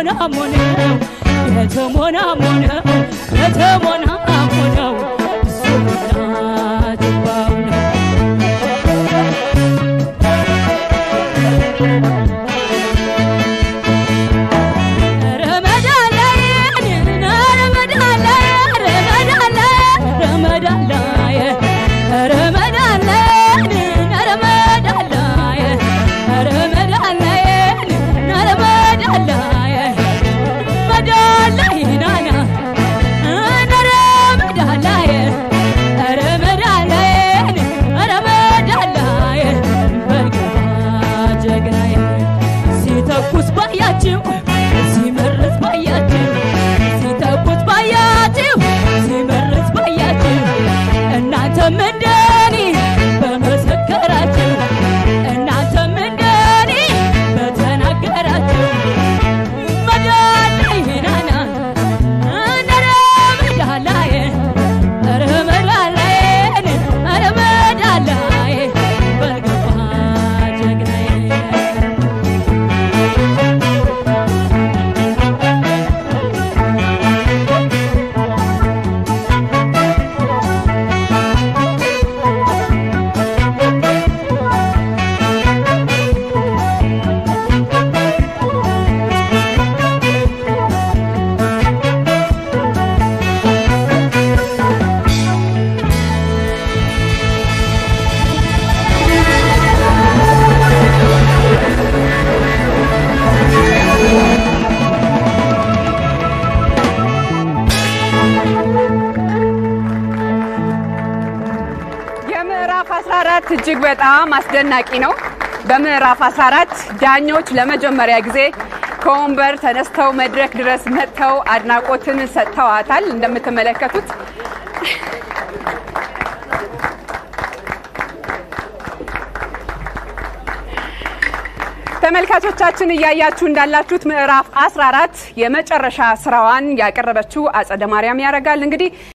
የተሞናሞነው የተሞናሞነው የተሞናሞነው እሱና ጅባው ነው ረመዳን ላይ ረመዳን ላይ ረመዳን ላይ ረመዳን ላይ ረመዳን ላይ ረመዳን ላይ ረመዳን ላይ ረመዳን ላይ መዳን ላይ ናና ረመዳን ላይ ረመዳን ላይ ረመዳን ላይ በገባ ጀግናዬ ሲተኩስ ባያችሁ ሲመርት ባያችሁ ሲተኩስ ባያችሁ ሲመርት ባያችሁ እናንተም እንደኔ በመሰከራችሁ እናንተም እንደኔ በተናገራችሁ መዳን ላይ ናና ረመዳን ላይ ረመዳን ላይ ረመዳን ላይ በገባ ጀግናዬ የምዕራፍ 14 እጅግ በጣም አስደናቂ ነው። በምዕራፍ 14 ዳኞች ለመጀመሪያ ጊዜ ከወንበር ተነስተው መድረክ ድረስ መጥተው አድናቆትን ሰጥተዋታል። እንደምትመለከቱት ተመልካቾቻችን እያያችሁ እንዳላችሁት ምዕራፍ 14 የመጨረሻ ስራዋን ያቀረበችው አጸደ ማርያም ያረጋል እንግዲህ